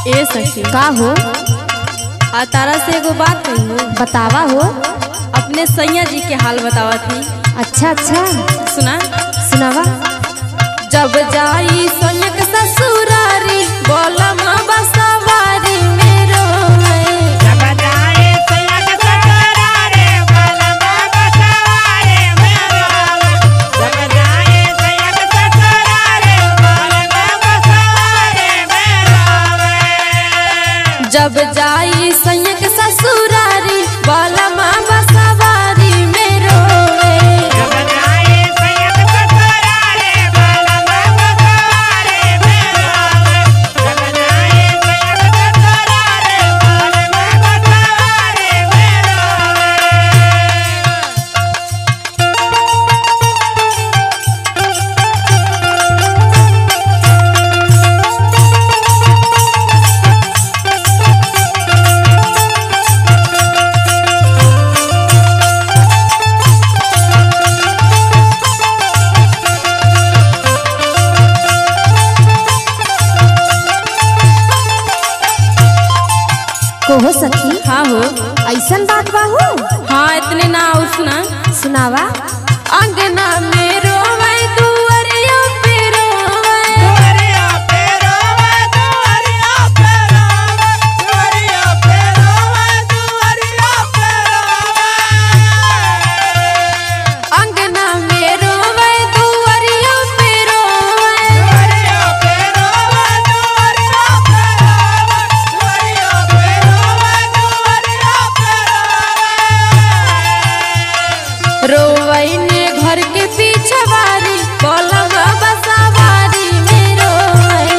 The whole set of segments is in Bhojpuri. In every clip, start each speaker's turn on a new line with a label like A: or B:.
A: ए सखी
B: का हो
A: आ तारा से एगो बात कही हो
B: बतावा हो
A: अपने सैया जी के हाल बतावा थी
B: अच्छा अच्छा
A: सुना
B: सुनावा
A: जब जाई सोनक ससुरारी बोलम बसवारी मेरो जब जाई सैयक ससुरारी बोलम बसवारी मेरो
B: कोहो सखी
A: हाँ हो
B: ऐसन बात बा हो
A: हाँ इतने ना और सुना
B: सुनावा
A: अंगना में रोवे दुअरिया पे रोवे अंगना में रोवे दुअरिया पे रोवे रोवई ने घर के पीछे वारी बोलवा बसवारी में रोवे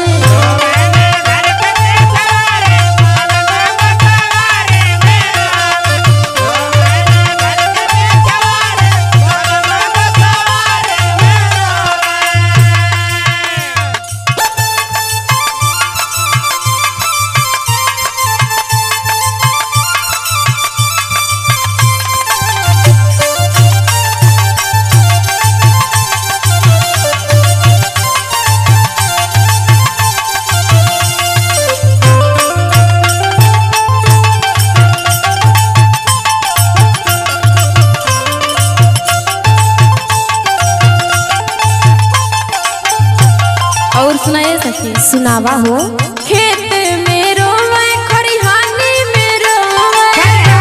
A: और सुनाए सखी
B: सुनावा हो
A: खेत में रोवे खरिहानी में रोवे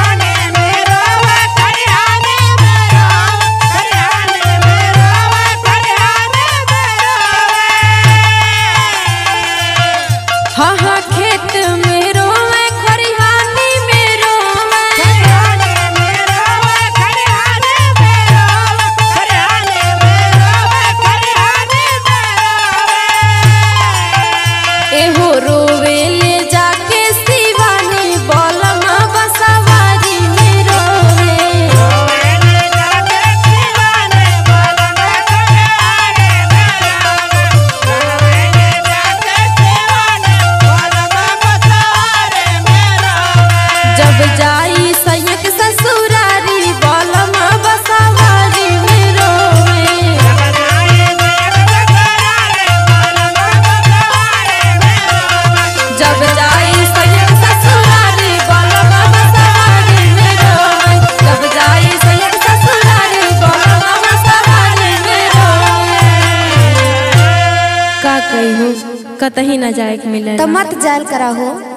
A: हाँ हाँ खेत में रोवे खरिहानी में रोवे एहो रोवे ले जाके शिवानी बोलमा बसवारी में रोवे जब जाई सैयक ससुरारी बोलमा बसवारी में रोवे जब जाई सैयद ससुरारी बोलबा बसवारी में रोवे जब जाई सैयद ससुरारी बोलबा बसवारी में रोवे का कही हो कतही ना जाए के मिले
B: तो मत जाल करा हो